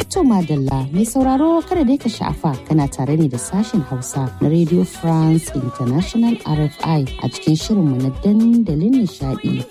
To Madalla mai sauraro kada dai ka sha'afa kana tare ne da sashen Hausa na Radio France International RFI a cikin shirinmu na dandalin nishadi.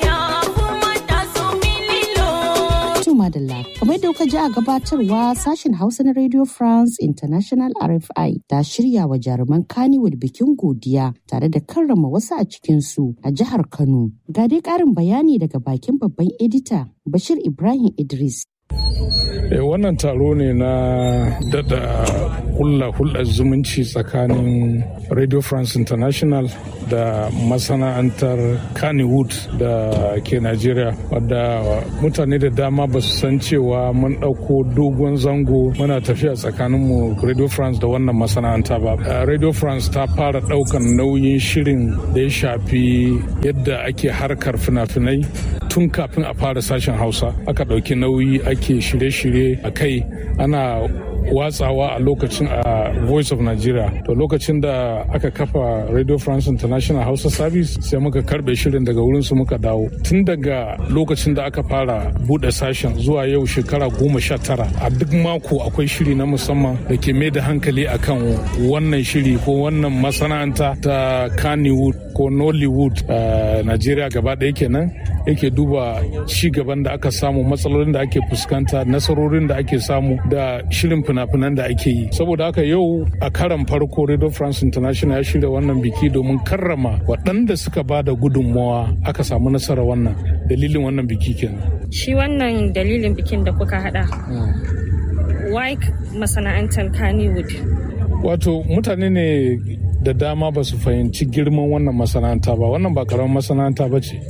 To Madalla kamar yadda kuka ji a gabatarwa sashen Hausa na Radio France International RFI ta shirya wa jaruman Kannywood bikin godiya tare da karrama wasu a cikinsu a jihar Kano. Ga dai ƙarin bayani daga bakin babban edita Bashir Ibrahim Idris. Eh, wannan taro ne na dada hulla hulɗar zumunci tsakanin radio france international da masana'antar kannywood da ke nigeria wadda mutane da dama ba su san cewa mun ɗauko dogon zango muna tafiya tsakaninmu radio france da wannan masana'anta ba uh, radio france ta fara ɗaukan nauyin shirin da ya shafi yadda ake harkar fina-finai tun kafin a fara sashen hausa aka ɗauki nauyi ake shirye-shirye a kai ana watsawa a lokacin a voice of nigeria to lokacin da aka kafa radio france international hausa service sai muka karbe shirin daga wurin su muka dawo tun daga lokacin da aka fara bude sashen zuwa yau shekara goma sha tara a duk mako akwai shiri na musamman da ke mai da hankali akan wannan shiri ko wannan masana'anta ta kannywood ko nollywood a nigeria gaba ɗaya kenan yake duba ci gaban da aka samu matsalolin da ake fuskanta nasarorin da ake samu da shirin fina-finan da ake yi saboda haka yau a karan farko radio france international ya shirya wannan biki domin karrama waɗanda suka ba da gudunmawa aka samu nasara wannan dalilin wannan biki kenan shi wannan dalilin bikin da kuka hada why masana'antar kannywood wato mutane ne da dama ba su fahimci girman wannan masana'anta ba wannan ba karamin masana'anta ba ce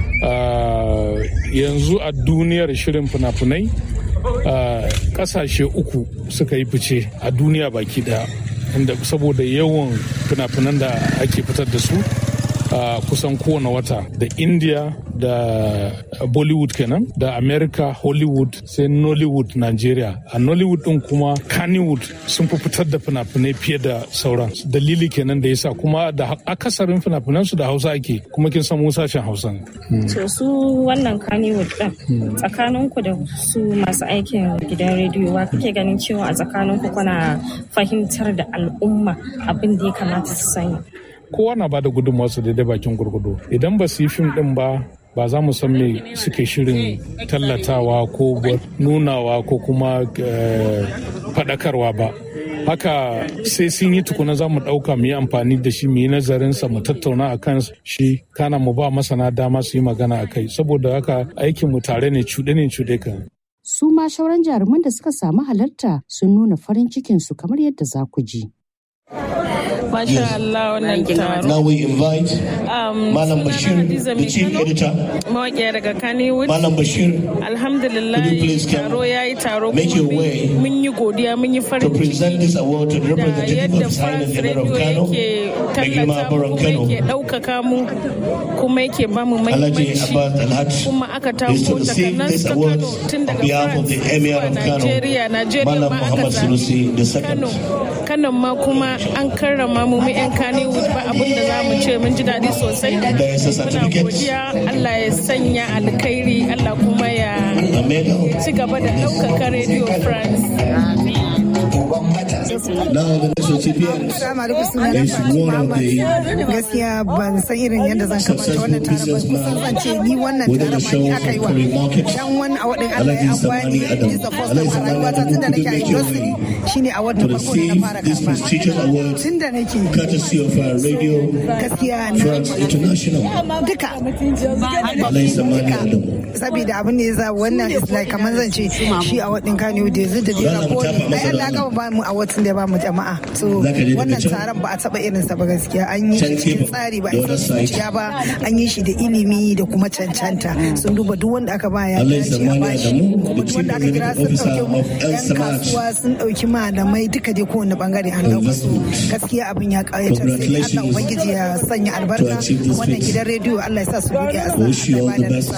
yanzu a duniyar shirin fina-finai kasashe uku suka yi fice a duniya baki daya saboda yawan fina-finan da ake fitar da su a kusan kowane wata da india da bollywood kenan da america hollywood sai nollywood nigeria a nollywood din kuma kannywood sun fi fitar da fina-finai fiye da sauran dalili kenan da yasa kuma da akasarin fina su da hausa ake kuma kin san sashen hausa to su wannan kannywood din tsakaninku da su masu aikin gidan rediyo wa kake ganin cewa a tsakaninku kuna fahimtar da al'umma abin da ya kamata su sani kowa na bada gudunmawarsa daidai bakin gurgudu idan ba su yi fim din ba ba za mu san me suke shirin tallatawa ko nunawa ko kuma faɗakarwa ba haka sai sun yi tukuna za mu ɗauka mu yi amfani da shi mu yi nazarinsa mu tattauna a kan shi kana mu ba masana dama su yi magana a kai saboda haka aikin mu tare ne cuɗe ne cuɗe kan Su ma shauran jaruman da suka samu halarta sun nuna farin cikinsu kamar yadda za ku ji. Masha Allah wannan taro. Now we invite Malam Bashir, the chief editor. Mawaƙiya daga Kannywood. Malam Bashir, Alhamdulillah Could you please come? taro ya yi taro Make your way mun yi godiya mun yi to farin present ciki this award to the da representative yadda of Silent France Emir of Radio Kano, yake mai girma tallata mu Baron kuma Kano. yake ɗaukaka mu kuma yake ba mu Alhaji mahimmanci Abbas Alhaj kuma aka is to tako receive takanas this ta award Kano tun on daga behalf of France the Emir zuwa of Kano, Nigeria Nigeria Malam ma aka Muhammad Sunusi zaɓi Kano II. Kano ma kuma an karrama mu mu 'yan Kannywood ba abin da za mu ce mun ji daɗi sosai There is a muna certificate. godiya Allah ya sanya alkhairi Allah kuma ya A medal. ci gaba da ɗaukaka Radio France. Now the next recipient Assalamu alaikum sunana is one of the gaskiya ban san irin yadda zan kamata wannan taron ba kusan zan ce ni wannan within the taron ma show ni of aka yi wa Curry Market. dan wani a wadin Allah Alhaji ya Samani amfani Adam. is the first Alhaji time a Samani rayuwata Adam, tun da could you nake a make your industry way shine a wadda to farko da na receive fara this karba prestigious award tun da nake courtesy of our radio gaskiya na France International. duka Alhaji Samani Adam. saboda abin da ya za wannan is like kamar zan ce shi a wadin Kano da yanzu da Za dai mu ko tafa masa ai Allah rana. ka ba mu a watan da ba mu jama'a so Za ka je daga wannan can? taron ba a taba irin sa ba gaskiya an yi Can shi cikin gefen, tsari ba the a other san side. zuciya ba an yi shi da ilimi da kuma cancanta sun duba duk wanda aka ba ya Allah ya dace a zamani bashi Adamu, kuma the duk chief wanda aka kira sun executive dauki officer of El yan Samad. kasuwa sun dauki malamai duka dai kowane bangare an dauka su gaskiya abin ya kayatar sai Allah Congratulations ubangiji ya sanya albarka to achieve this wannan feat. gidan rediyo Allah ya sa su rike a Wish you all the best.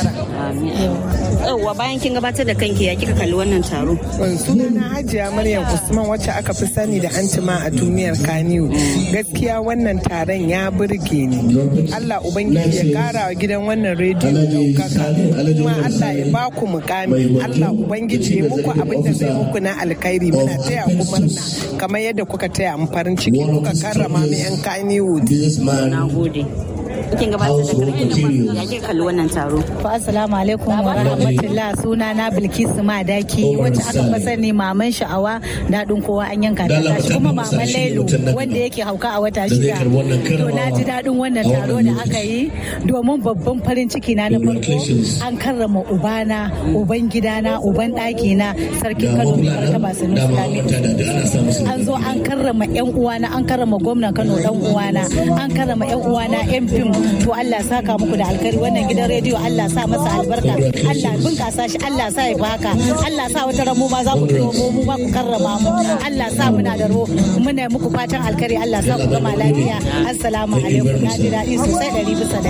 Yauwa bayan kin gabatar da kanki ya kika kalli wannan taro. sunana hajiya maryam usman wacce aka fi sani da antima a tumiyar kaniyu gaskiya wannan taron ya burge ni allah ubangiji ya kara wa gidan wannan rediyo daukaka kuma allah ya ba ku mukami allah ubangiji ya muku abin da zai muku na alkhairi muna taya ku murna kamar yadda kuka taya mu farin ciki kuka karrama mu yan kaniyu na gode kin gabatar da karfi ya ke kalli wannan taro. Fa assalamu alaikum wa rahmatullah suna na Bilkisu Madaki wacce aka fi sani maman sha'awa daɗin kowa an yanka ta tashi kuma maman Lailu wanda yake hauka a wata shida. To na ji daɗin wannan taro da aka yi domin babban farin ciki na na farko an karrama ubana uban gidana uban ɗakina sarkin Kano mai martaba Sanusi Lamido. An zo an karrama yan uwana an karrama gwamnan Kano dan uwana an karrama yan uwana yan fim to Allah saka muku da alkari wannan gidan rediyo Allah sa masa albarka Allah bunkasa shi Allah sa ya baka Allah sa wata ramu ma za ku tuno mu mu ba ku karrama mu Allah sa muna da ro muna muku fatan alkari Allah sa ku gama lafiya assalamu alaikum na ji daɗi sosai ɗari bisa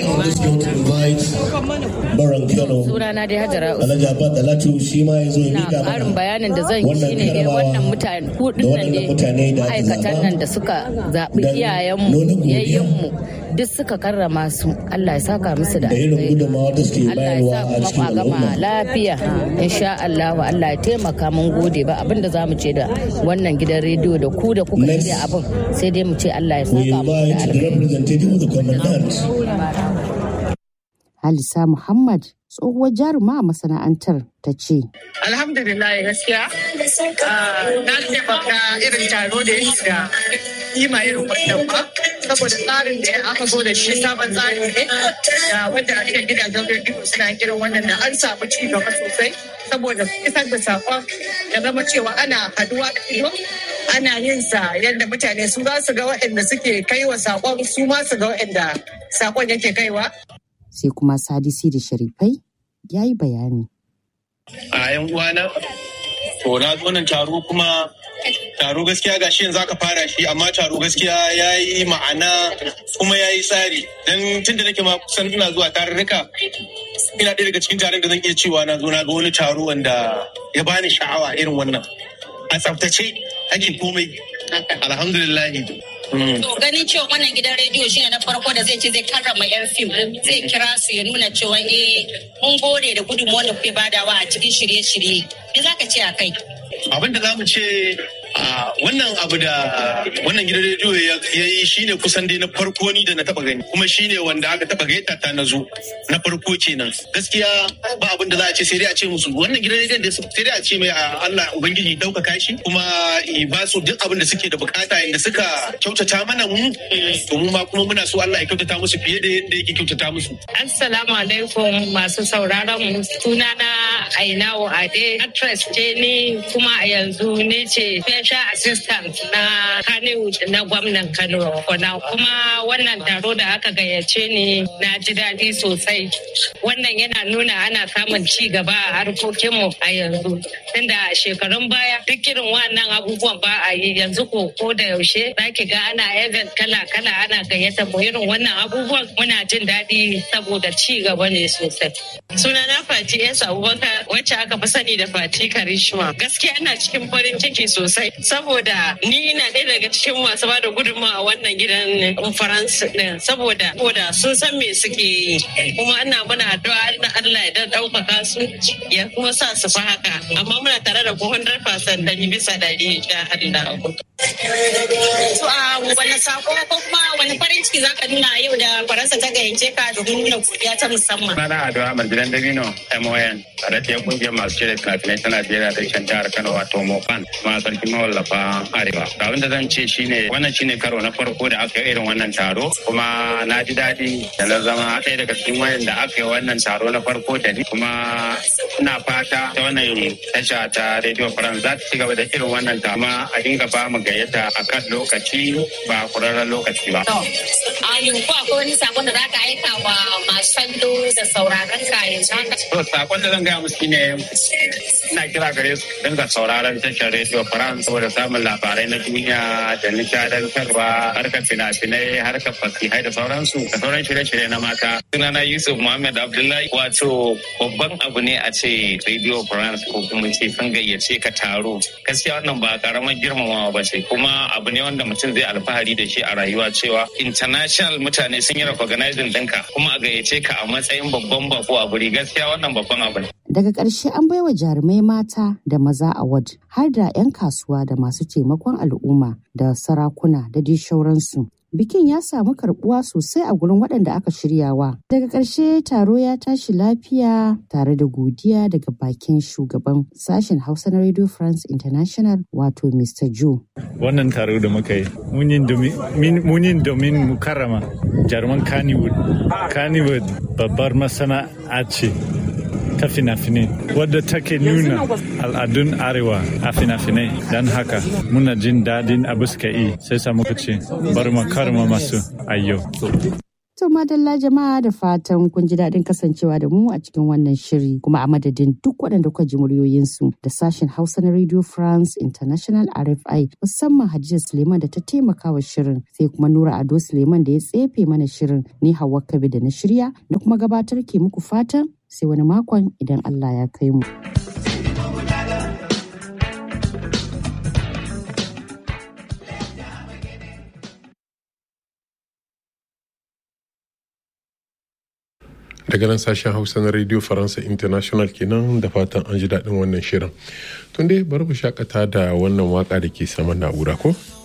ɗari. Sunana dai Hajara Alhaji Abba Dalatu shi ma ya zo ya miƙa mana ƙarin bayanin da zan yi shine ne wannan mutane hudun nan ne ma'aikatan nan da suka zaɓi iyayenmu yayyenmu duk suka karrama su Allah ya saka musu da alheri Allah ya sa kuma gama lafiya insha Allah Allah ya taimaka mun gode ba abinda za mu ce da wannan gidan rediyo da ku da kuka shirya abin sai dai mu ce Allah ya saka mu da alheri Halisa Muhammad tsohuwar jaruma a masana'antar ta ce. Alhamdulillah gaskiya na taimaka irin taro da ya shiga kima irin wannan ba saboda tsarin da aka zo da shi sabon tsari ne da wanda a cikin gidajen rediyo suna irin wannan da an samu ci gaba sosai saboda isar da sakon ya zama cewa ana haduwa da ido ana yin sa yadda mutane su za su ga waɗanda suke kaiwa sakon su ma su ga waɗanda sakon yake kaiwa sai kuma sadisi da sharifai ya yi bayani. A yan uwana, to na zo nan taro kuma taro gaskiya ga shi yanzu aka fara shi amma taro gaskiya ya yi ma'ana kuma ya yi tsari don tun da nake ma kusan ina zuwa tarurruka ina ɗaya daga cikin taron da zan iya cewa na zo na ga wani taro wanda ya bani sha'awa irin wannan a tsaftace ake komai alhamdulillahi To ganin cewa wannan gidan rediyo shine na farko da zai ce zai karrama yan fim zai kira su ya nuna cewa eh mun gode da gudunmuwar da kuke badawa a cikin shirye-shirye. Me za ka ce a kai? Abin da za mu ce wannan abu da wannan gidan rediyo ya yi shine kusan dai na farko ni da na taba gani kuma shine wanda aka taba gaita ta na zo na farko kenan gaskiya ba abin da za a ce sai dai a ce musu wannan gidan rediyon da sai dai a ce mai Allah ubangiji daukaka shi kuma ba su duk abin da suke da bukata inda suka kyautata mana mu to mu ma kuma muna so Allah ya kyautata musu fiye da yadda yake kyautata musu assalamu alaikum masu sauraron mu sunana Ainawo Ade actress ce ni kuma a yanzu ne ce special assistant na Kannywood na gwamnan Kano kuna kuma wannan taro da aka gayyace ni na ji daɗi sosai wannan yana nuna ana samun ci gaba a harkokinmu a yanzu tunda shekarun baya duk irin wannan abubuwan ba a yi yanzu ko ko da yaushe zaki ga ana event kala kala ana gayyata mu irin wannan abubuwan muna jin daɗi saboda ci gaba ne sosai sunana Fati S Abubakar wacce aka fi sani da Fati Karishma gaskiya ina cikin farin ciki sosai saboda ni na ɗaya daga cikin masu ba da gudunmawa a wannan gidan faransa ɗin saboda saboda sun san me suke yi kuma ina muna addu'a Allah ya ɗaukaka su ya kuma sa su fi haka amma muna tare da 100% dari bisa dari da Allah. To a wani sako ko kuma wani farin ciki zaka nuna yau da faransa ta gayyace ka domin nuna godiya ta musamman. Sana addu'a Marjidan Dabino MON tare da kungiyar masu shirya fina-finai ta Najeriya da shan jihar Kano wato Mopan kuma sarki mawallafa Arewa. Abin da zan ce shine wannan shine karo na farko da aka yi irin wannan taro kuma na ji daɗi da na zama ɗaya daga cikin wayan da aka yi wannan taro na farko da ni kuma ina fata ta wannan tasha ta Radio France za ta ci gaba da irin wannan tama a dinga ba mu gayyata a kan lokaci ba kurarren lokaci ba. A yanzu akwai wani sakon da za ka aika wa masu kallo da sauraron ka yanzu haka. To sakon da zan gaya musu shine ina kira gare su dinga sauraron tashar Radio France saboda samun labarai na duniya da nishadantarwa harkar fina-finai harkar fasihai da sauransu da sauran shirye-shirye na mata. Sunana Yusuf Muhammad Abdullahi wato babban abu ne a ce Radio France ko kuma ce sun gayyace ka taro. Gaskiya wannan ba karamar girmamawa ba ce kuma abu ne wanda mutum zai alfahari da shi a rayuwa cewa international mutane sun yi recognizing ɗinka kuma a gayyace ka a matsayin babban bako a guri gaskiya wannan babban abu ne. Daga ƙarshe an baiwa jarumai mata da maza award har da 'yan kasuwa da masu taimakon al'umma da sarakuna da dai shauransu. Bikin ya samu karbuwa sosai a gurin waɗanda aka shiryawa. Daga ƙarshe taro ya tashi lafiya tare da godiya daga bakin shugaban sashen Hausa na Radio France International wato Mr. Joe. Wannan taro da muka yi, mun yi domin mu karrama jaruman Kannywood. Kannywood babbar masana'a ce ta fina-finai wadda take nuna al'adun arewa a fina-finai don haka muna jin daɗin abu suka yi sai sa muka ce bari mu karma masu ayyo. To madalla jama'a da fatan kun ji daɗin kasancewa da mu a cikin wannan shiri kuma a madadin duk waɗanda kuka ji muryoyinsu da sashen Hausa na Radio France International RFI musamman Hadiza Suleiman da ta taimaka wa shirin sai kuma Nura Ado Suleiman da ya tsefe mana shirin ni Hauwa Kabi da na shirya da kuma gabatar ke muku fatan sai wani makon idan Allah ya kai mu. daga nan sashen hausa na radio faransa international kenan da fatan an ji daɗin wannan shirin tun dai bari mu shakata da wannan waka da ke saman na'ura ko?